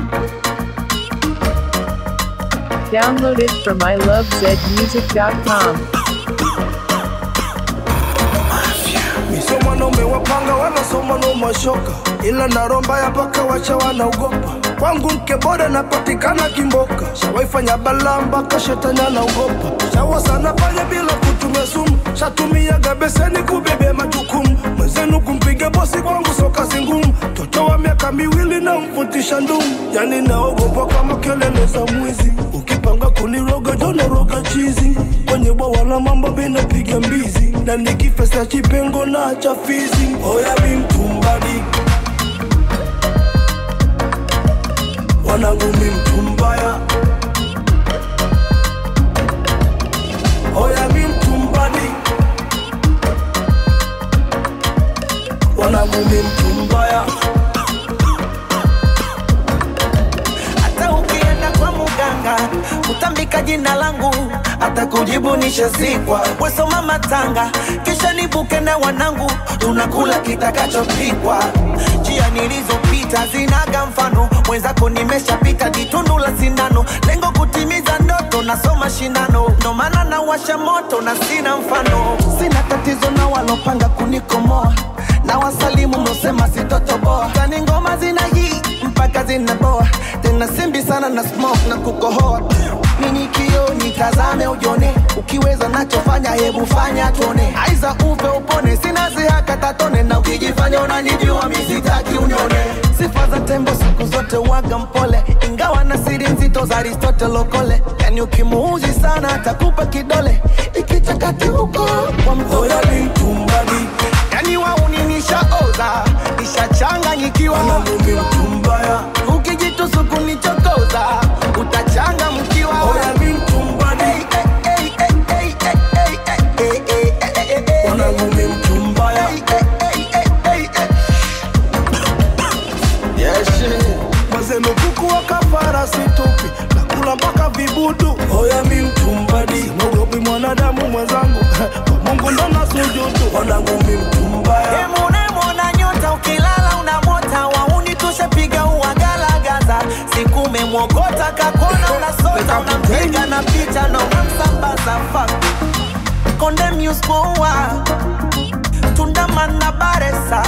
Download it from ilovezmusic.com. Sio mwanaume wapanga wala sio mwanaume wa shoka, ila naromba ya paka wacha wanaogopa. Kwangu mke bora napatikana Kimboka, shawaifanya balaa mpaka shetani anaogopa. Shawa sana pale bila kutumia sumu, shatumiaga beseni kubebea majukumu. Mwenzenu kumpiga bosi kwangu sio kazi ngumu. Mtoto wa miaka miwili na mfutisha ndumu, yani naogopa kama kelele za mwizi. Ukipanga kuniroga jona roga chizi, kwenye bwawa la mambo binapiga mbizi, na nikifesa chipengo na cha fizi. Oya mi mtumbadi, wanangu mi mtumbaya. Oya mi mtumbadi, wanangu mi mtumbaya. hata ukienda kwa muganga utambika jina langu hata kujibu nishazikwa wesoma matanga kisha nibuke na wanangu tunakula kitakachopikwa njia nilizopita zinaga mfano mwenzako nimeshapita jitundu la sindano lengo kutimiza ndoto nasoma shindano ndo maana nawasha moto na sina mfano sina tatizo na walopanga kunikomoa na wasalimu mlosema sitotoboa kani ngoma zina hii mpaka zinaboa tena simbi sana na smoke na kukohoa nini kio nitazame ujone ukiweza nachofanya hebu fanya tuone aiza upe upone sina zihaka tatone na ukijifanya unanijua misitaki unione sifa za tembo siku zote waga mpole ingawa na siri nzito za aristotelokole yani ukimuuzi sana atakupa kidole ikichakati huko kwa mtoto Oya mi mtumbadi, yani wauni nishaoza nishachanganyikiwa wanangu mi mtumbaya. ukijitusu kunichokoza utachanga mkiwa Oya mi mtumbadi, wanangu mi mtumbaya. Mazeno kuku wa kafara situpi nakula mpaka vibudu. Oya mi mtumbadi, simogopi mwanadamu mwenzangu kwa Mungu ndo nasujudu. Wanangu mi mtumbaya. Emunemona nyota ukilala unamota wauni tushapiga uwagalagaza siku umemwogota kakona unasota unampiga na picha na unamsambaza fak konde muspoa tundamana baresa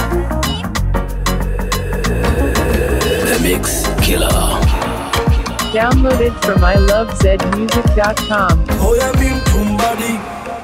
Download it from ilovezmusic.com. Oya mi mtumbadi,